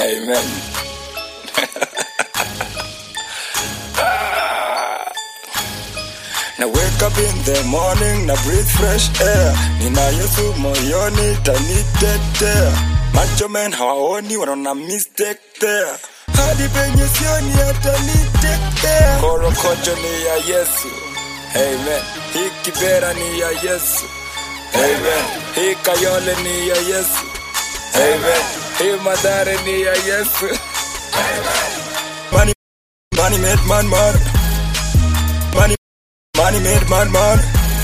Amen. na wake up in the morning na breathe fresh air nina yesu moyoni tanitetea macho men hawaoni wanaona mistake there hadi penye sioni atanitetea korokocho ni ya yesu amen hii kibera ni ya yesu amen hii kayole ni ya yesu amen hii madhare ni ya yesu money, money made man man money Money made man man.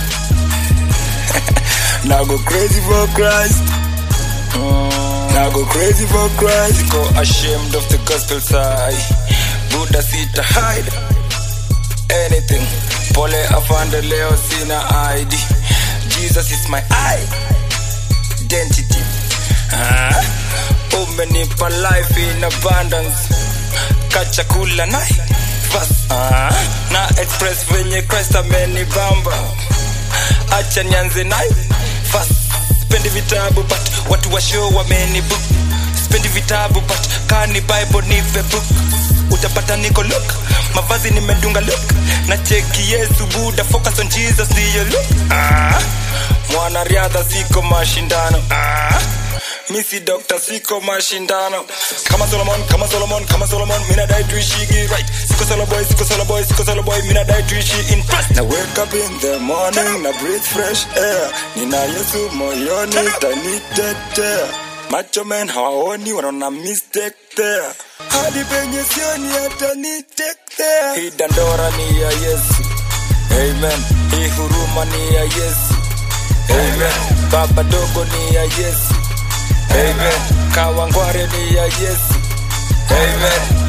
now go crazy for Christ. Now go crazy for Christ. Go ashamed of the gospel side. Buddha sita hide anything. Pole afande leo sina ID. Jesus is my identity. Ah, umenipa life in abundance. Kachakula nai verse. Ah, na express venye Christ amenibamba. Acha nianze nayo verse. Spendi vitabu but watu wa show wamenibook. Spendi vitabu but kani Bible nipe book. Utapata niko look, mavazi nimedunga look. Na cheki Yesu Buddha, focus on Jesus ndiyo look. Ah, mwanariadha siko mashindano. Ah, misi dokta siko mashindano kama solomon kama solomon kama solomon mina dai tuishigi right siko solo boy siko solo boy siko solo boy mina dai tuishi in Christ na wake up in the morning na breathe fresh air nina yesu moyoni tanitetea macho men hawaoni wanaona mistake there hadi penye sioni atanitetea hii dandora ni ya yesu amen hii huruma ni ya yesu amen baba dogo ni ya yesu Amen. Kawangware ni ya Yesu. Amen.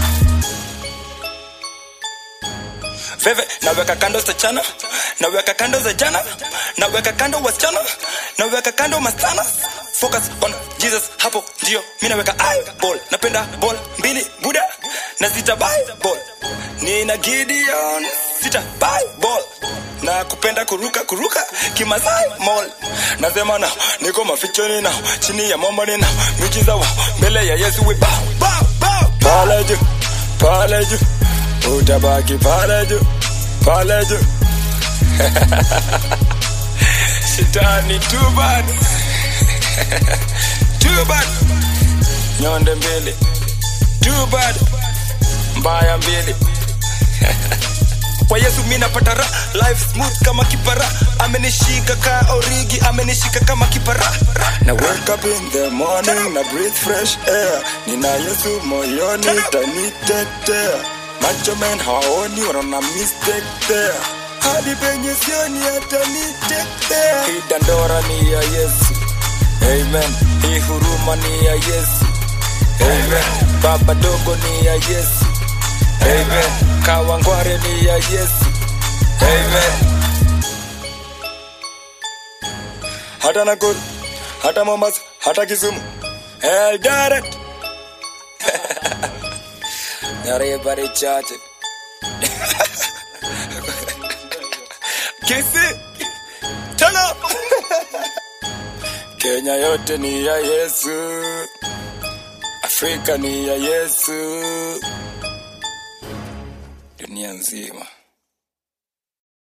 Veve, naweka kando sichana, naweka kando za jana, naweka kando wasichana, naweka kando masichana. Focus on Jesus, hapo ndio mi naweka eyeball. Napenda ball mbili buda na sita Bible. Nina Gideon sita Bible na kupenda kuruka kuruka kimasai mall nasema na niko mafichoni na chini ya momoni na miujiza wa mbele ya yesu we bow, bow, bow. pale juu pale juu utabaki pale juu pale juu shetani too bad too bad nyonde mbili too bad mbaya mbili kwa yesu mi napata ra life smooth kama kipara amenishika ka origi amenishika kama kipara na wake up in the morning na breathe fresh air nina yesu moyoni tanitetea macho men hawaoni wanaona mistake there hadi penye sioni atanitetea hii dandora ni ya yesu amen hii huruma ni ya yesu amen baba dogo ni ya yesu Amen. Kawangware ni ya Yesu. Amen. Hata Nakuru, hata Mombasa, hata Kisumu. Eldoret. Everybody chache. Kisi. Tana. Kenya yote ni ya Yesu. Afrika ni ya Yesu. dunia nzima